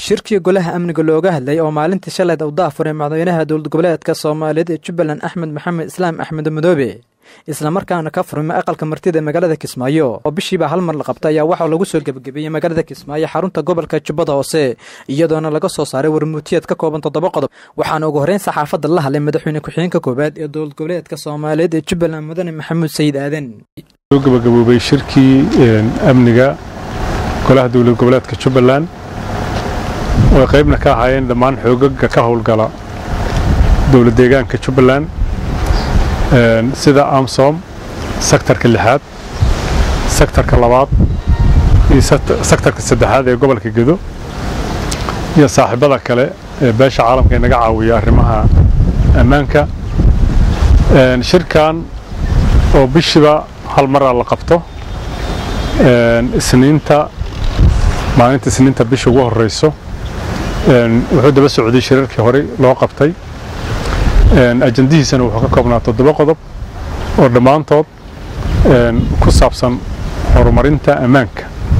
shirkii golaha amniga looga hadlay oo maalintii shaleed u daafuray madaxweynaha dowlad goboleedka soomaaliyeed ee jubbaland axmed maxamed islaam axmed madoobe islamarkaana ka furmay aqalka martida magaalada kismaayo oo bishiiba hal mar la qabta ayaa waxaa lagu soo gebagabeeyey magaalada kismaayo xarunta gobolka jubbada hoose iyadoona laga soo saaray warmuutiyeed ka kooban toddoba qodob waxaana ugu horreyn saxaafadda la hadlay madaxweyne ku-xigeenka koowaad ee dowlad goboleedka soomaaliyeed ee jubbaland mudane maxamuud sayid aadan soo gabagaboobay shirkii amniga golaha dowlad goboleedka jubbaland oo ay qaybna ka ahaayeen dhammaan xoogaga ka howlgala dowlad deegaanka jubbaland sida amsom sektarka lixaad sektarka labaad iyo sektarka saddexaad ee gobolka gedo iyo saaxiibada kale ee beesha caalamka ee naga caawiya arrimaha ammaanka shirkan oo bishiiba hal maraa la qabto isniinta maalinta isniinta bisha ugu horeyso wuxuu daba socday shirarkii horey loo qabtay ajandihiisana wuxuu ka koobnaa toddoba qodob oo dhammaantood ku saabsan horumarinta ammaanka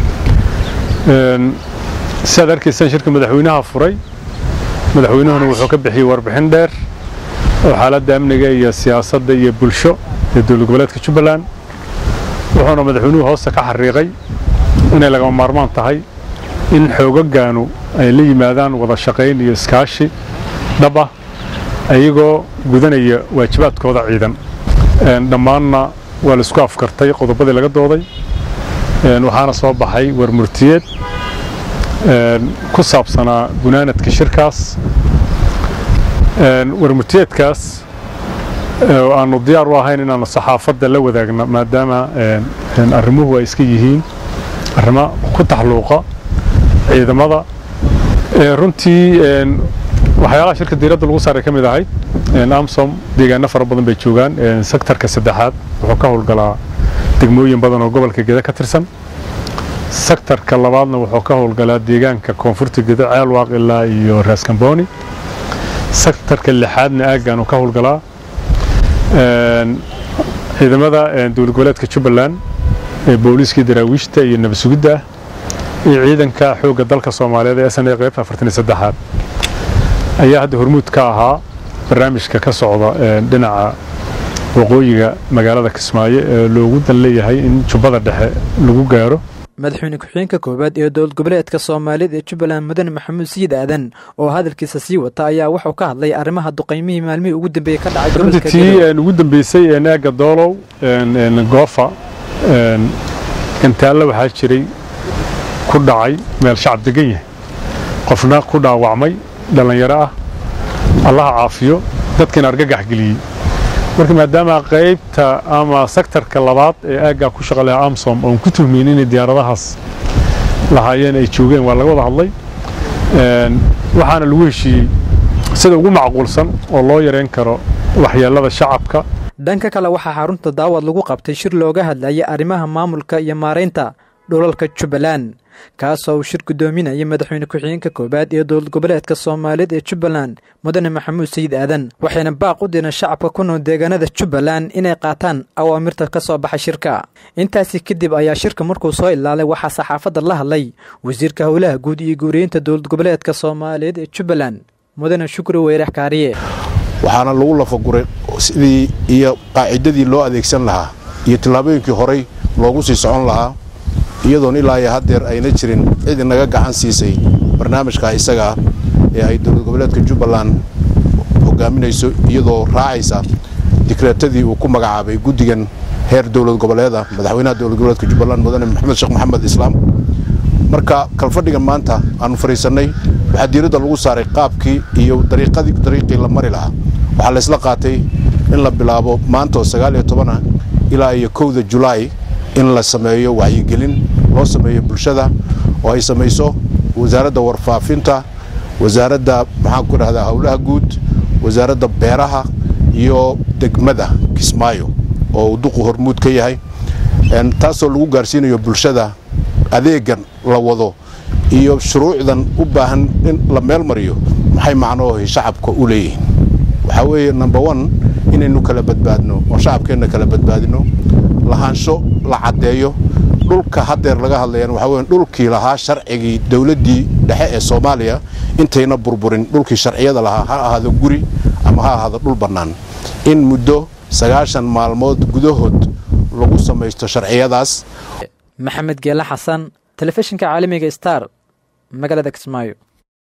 sidaad arkaysaan shirka madaxweynaha furay madaxweynuhuna wuxuu ka bixiyey warbixin dheer oo xaaladda amniga iyo siyaasadda iyo bulsho ee dowlad goboleedka jubbaland wuxuuna madaxweynuhu hoosta ka xariiqay inay lagama maarmaan tahay in xoogagaanu ay la yimaadaan wada shaqayn iyo iskaashi dhab ah ayagoo gudanaya waajibaadkooda ciidan dhammaanna waa laisku afkartay qodobadii laga dooday waxaana soo baxay warmurtiyeed ku saabsanaa gunaanadka shirkaas warmurtiyeedkaas aanu diyaar u ahayn inaanu saxaafadda la wadaagno maadaama arrimuhu ay iska yihiin arrimo ku taxluuqa ciidamada runtii waxyaalaha shirka diiradda lagu saaray ka mid ahayd amsom deegaano fara badan bay joogaan sektarka saddexaad wuxuu ka howlgalaa degmooyin badan oo gobolka geda ka tirsan sektarka labaadna wuxuu ka howlgalaa deegaanka koonfurta geda ceelwaaq ilaa iyo raaskambooni sektarka lixaadna aaggaanu ka howlgalaa ciidamada dowlad goboleedka jubbaland ee booliiskii daraawiishta iyo nabad sugidda ah iyo ciidanka xoogga dalka soomaaliyeed ee sna qaybta afartan iyo saddexaad ayaa hadda hormuud ka ahaa barnaamijka ka socda dhinaca waqooyiga magaalada kismaayo ee loogu dan leeyahay in jubbada dhexe lagu gaaro madaxweyne ku-xigeenka koowaad ee dowlad goboleedka soomaaliyeed ee jubbaland mudane maxamuud sayid aadan oo hadalkiisa sii wata ayaa wuxuu ka hadlay arrimaha duqaymihii maalmihii ugu dambeeyey ka dhacay runtii tii ugu dambeysay naaga doolow goofa gantaallo waxaa jiray ku dhacay meel shacab degan yahay qofna ku dhaawacmay dhallinyaro ah allaha caafiyo dadkiina argagax geliyey marka maadaama qaybta ama sektarka labaad ee aaggaa ku shaqa lahaa amsom oon ku tuhmayn inay diyaaradahaas lahaayeen ay joogeen waa laga wada hadlay waxaana lagu heshiiyey sida ugu macquulsan oo loo yareyn karo waxyeelada shacabka dhanka kale waxaa xarunta daawad lagu qabtay shir looga hadlayay arrimaha maamulka iyo maaraynta dhulalka jubbaland kaasoo uu shir guddoominayay madaxweyne ku-xigeenka koowaad ee dowlad goboleedka soomaaliyeed ee jubbaland mudane maxamuud sayid aadan waxayna baaq u direen shacabka ku nool deegaanada jubbaland inay qaataan awaamirta ka soo baxa shirka intaasi kadib ayaa shirka markuu soo ilaalay waxaa saxaafadda la hadlay wasiirka howlaha guud iyo guuriyeynta dowlad goboleedka soomaaliyeed ee jubbaland mudane shukri weyrax kaariye waxaana lagu lafaguray sidii iyo qaacidadii loo adeegsan lahaa iyo tillaabooyinkii horey loogu sii socon lahaa iyadoon ilaa iyo haddeer ayna jirin cid inaga gacan siisay barnaamijka isagaa ee ay dowlad goboleedka jubbaland hogaaminayso iyadoo raacaysa dikreetadii uu ku magacaabay guddigan heer dowlad goboleeda madaxweynaha dowlad goboleedka jubbaland mudane maxamed sheekh maxamed islaam marka kalfadhigan maanta aanu fadhiisannay waxaa diiradda lagu saaray qaabkii iyo dariiqii la mari lahaa waxaa laysla qaatay in la bilaabo maanta oo sagaal iyo tobana ilaa iyo kowda julaay in la sameeyo wacyigelin loo sameeyo bulshada oo ay samayso wasaaradda warfaafinta wasaaradda maxaan ku dhahdaa howlaha guud wasaaradda beeraha iyo degmada kismaayo oo uu duqu hormuud ka yahay taasoo lagu gaarsiinayo bulshada adeegan la wado iyo shuruucdan u baahan in la meel mariyo maxay macnoohi shacabka u leeyihiin waxaa weeye number one inaynu kala badbaadno oo shacabkeenna kala badbaadino lahaansho la caddeeyo dhulka haddeer laga hadlayaan waxaa weya dhulkii lahaa sharcigii dowladdii dhexe ee soomaaliya intayna burburin dhulkii sharciyada lahaa ha ahaado guri ama ha ahaado dhul bannaan in muddo sagaashan maalmood gudahood lagu samaysto sharciyadaas maxamed geele xasan telefishinka caalamiga star magaalada kismaayo